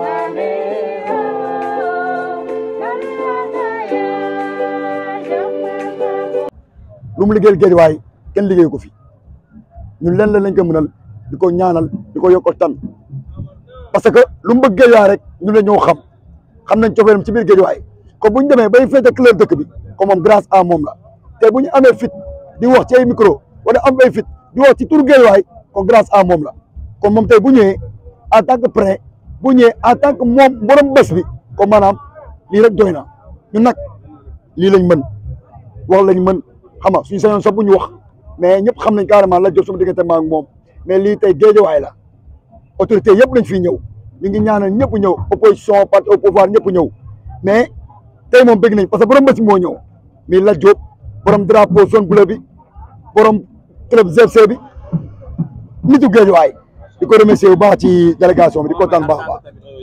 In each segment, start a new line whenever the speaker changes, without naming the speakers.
lu mu liggéeyal Guédiawaye kenn liggéey ko fi ñun leen la lañ ko mënal di ko ñaanal di ko yokkal tan parce que lu mu bëgg Guédiawaye rek ñu la ñoo xam xam nañ cofeelam ci biir Guédiawaye ko bu ñu demee bay féete couleur dëkk bi ko moom grâce à moom la te bu ñu amee fit di wax ci ay micro wala am ay fit di wax ci turu Guédiawaye ko grâce à moom la kon moom tey bu ñëwee en tant que parrain bu ñëwee en tant que moom borom bés bi ko maanaam lii rek doy na ñun nag lii lañ mën wax lañ mën xam nga suñu sañoon sax bu ñu wax mais ñëpp xam nañ carrément la jot sama diggante ma ak moom mais lii tey Guédiawaye la autorité yëpp lañ fiy ñëw ñu ngi ñaanal ñëpp ñëw opposition parti au pouvoir ñëpp ñëw mais tey moom bëgg nañ parce que borom bés bi moo ñëw mii la Diop borom drapeau zone bleue bi borom club GFC bi nitu Guédiawaye di ko remercier bu baax ci délégation bi di kontaan baax a baax.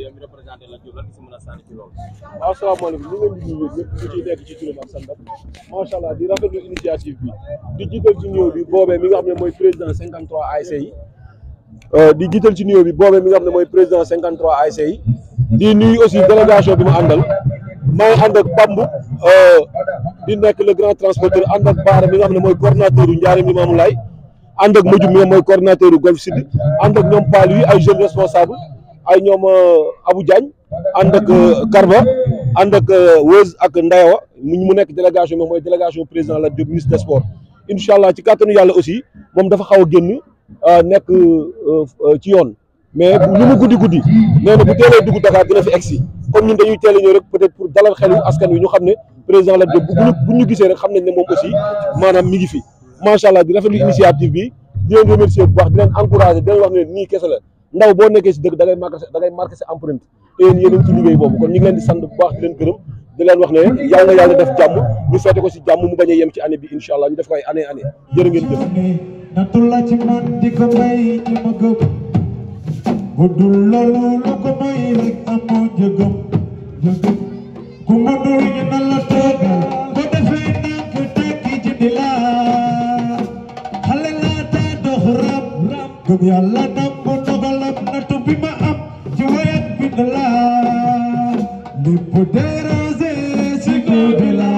waaw asalaamaaleykum ñu ngi leen di nuyu ñëpp ñu ciy nekk ci turam ak santam macha allah di rafetlu initiative bi di jiital ci nuyoo bi boobee mi nga xam ne mooy président 53 ASC yi di jiital ci nuyoo bi boobee mi nga xam ne mooy président 53 ASC yi di nuyu aussi délégation bi ma àndal maa ngi ànd ak Pambu di nekk le grand transporteur ànd ak Baara mi nga xam ne mooy coordonnateur yu Ndiarème Limamoulaye ànd ak Modou mi nga mooy coordonnateur yu Golf Sud ànd ak ñoom Paal yi ay jeunes responsables ay ñoom Abou Diagne ànd ak Karba ànd ak Wëz ak Ndayawa mu nekk délégation bi mooy délégation président la Diop ministre des sports incha allah ci kàttanu yàlla aussi moom dafa xaw a génn nekk ci yoon mais lu mu guddi guddi nee na bu teelee dugg Dakar dina fi egsi comme ñun dañuy teel a ñëw rek peut-être pour dalal xelu askan wi ñu xam ne président la Diop bu bu ñu gisee rek xam nañ ne moom aussi maanaam mi ngi fi macha allah di rafetlu initiative bi di leen remercier bu baax di leen encourager di leen wax ne nii kese la ndaw boo nekkee si dëkk da ngay marqué da ngay marqué sa empreinte te yéen yéen a ngi ci liggéey boobu kon ñu ngi leen di sant bu baax di leen gërëm di leen wax ne yàlla na yàlla def jàmm ñu feete ko si jàmm mu bañ a yem ci année bi incha allah ñu def ko ay année année jërë ngeen jëf.
natula ci man di ko may ci ma gëm bu dul loolu lu ko may rek amoo jëgëm jëgëm ku ma dul ñu na la toogal ba defee nànk tekki ci di la xale laa taa dox rab gëm yàlla nangu dogalam natu bi ma am ci wayat bi na la lépp dérangé si ko di la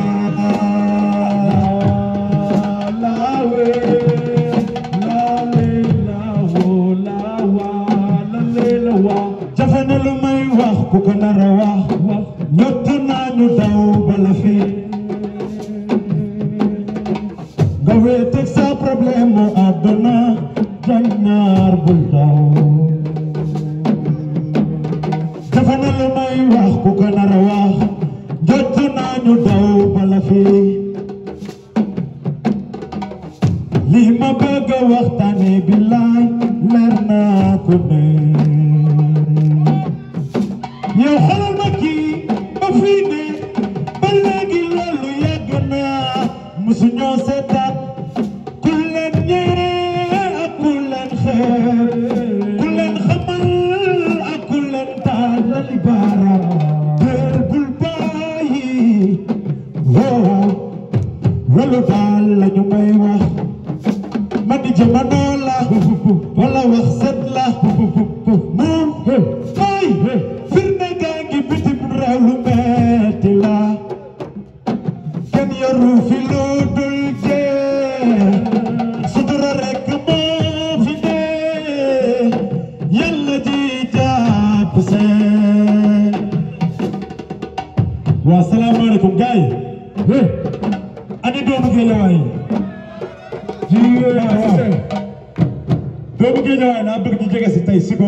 laawe laale laawo laawa lale la waa jafe na lu may wax ku ko nar a wax wax ñott naa ñu daw bala fi nga wéeteeg sa problème mu àdduna jannaar bul daw jafe na lu may wax ku ko nar a wax jot naa ñu daw bala fi lii ma bëgg a waxtaane billaay leer naa ko ne yow xoolal ma kii ba fii ne ba léegi loolu yàgg na musuñoo seetaan ku leen ñee ak ku leen xeeb ku leen xamal ak ku leen tàllali baaraam déer bul bàyyi woo loolu daal la ñu may wax ma di jamono la wala wax set la moom ay firnde gaa ngi bitim réew lu metti la kenn yoru fi lu dul jee sutura rek moo fi ne yàlla ji jàpp see waa salaamaaleykum gars yi ani doomu Guédiawaye doomu Guédiawaye laa bëgg ñu jege si tey Siko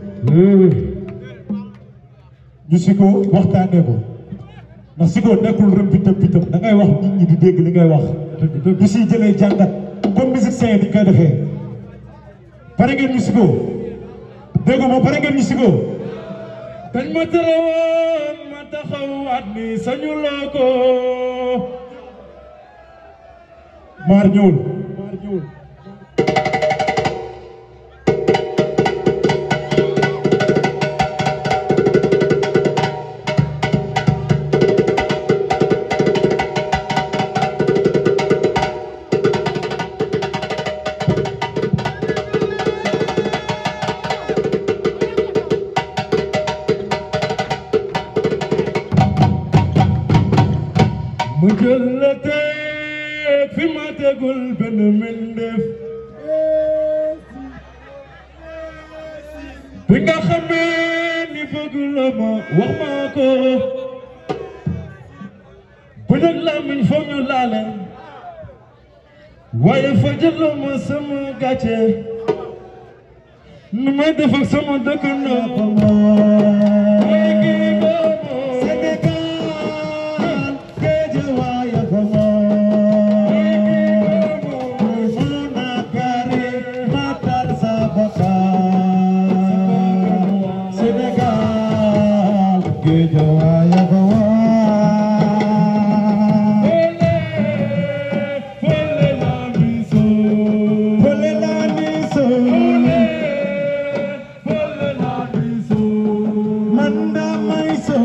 ñu Siko waxtaanee ko ndax Siko nekkul rëm bitam bitam da ngay wax nit ñi di dégg li ngay wax du si jëlee jàngat comme musicien yi di koy defee pare ngeen ñu Siko dégg ma pare ngeen ñu Siko dañ ma tere woon ma taxawaat ni sañu loo ko maar ñëwul maar ñëwul mu jël la teg fi ma tegul benn mbindeef bi nga xamee ni bëgg la ma wax ma ko bu nag làmmiñ foog ñu laale waaye fa jëloo ma sama gàcce nu may def ak sama dëkkandoo ba ma Sénégal Guédiawaye ba ma Mona Kare matal sa bakkan Sénégal Guédiawaye ba ma Fole la miso Fole la miso Fole la miso Manda maiso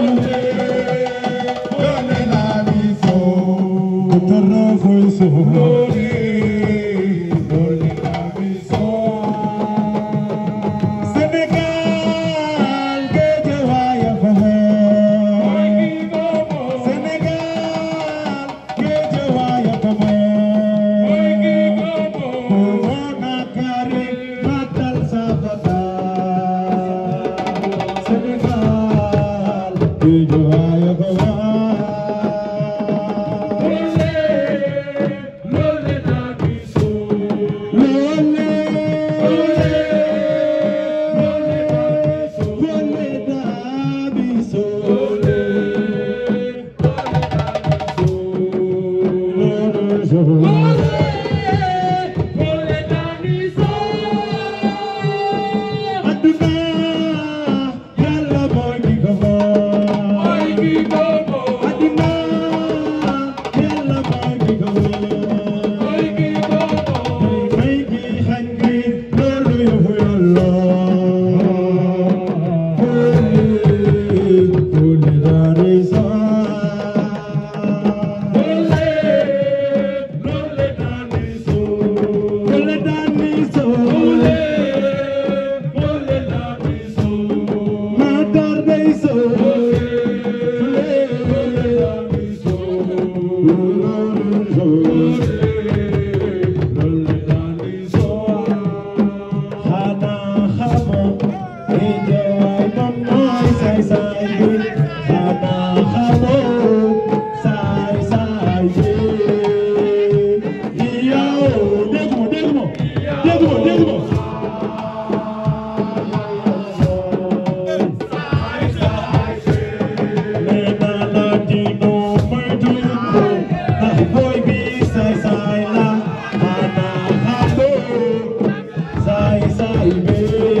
Fole la miso Kutara foiso Fole Fole la miso Sénégal Guédiawaye ba ma Sénégal Guédiawaye ba ma Mona Kare matal sa bakkan Sénégal Guédiawaye ba ma Lolé Lolé da biso Aduna Yàlla mooy ki ko moom Aduna Yàlla mooy ki ko moom may gi xañ gi loolu yëfu Yàlla Fole Fole daari Fole daani Matar day Xanaa xamoo Guédiawaye moom mooy saay saay bi xanaa xamoo saay saay bi yow déggu ma déggu ma déggu ma déggu ma nee naa la dino moytu ndax booy bi saay saay la xanaa xamoo saay saay bi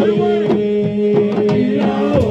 yow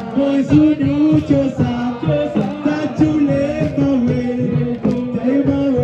Chosa, chosa, tachule mawe,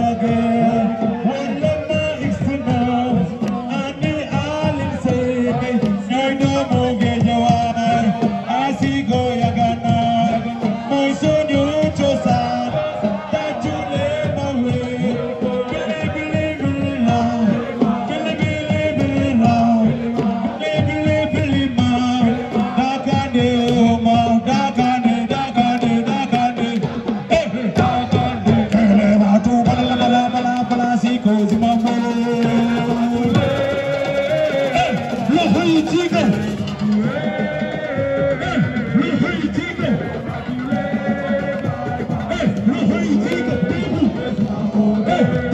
Hey!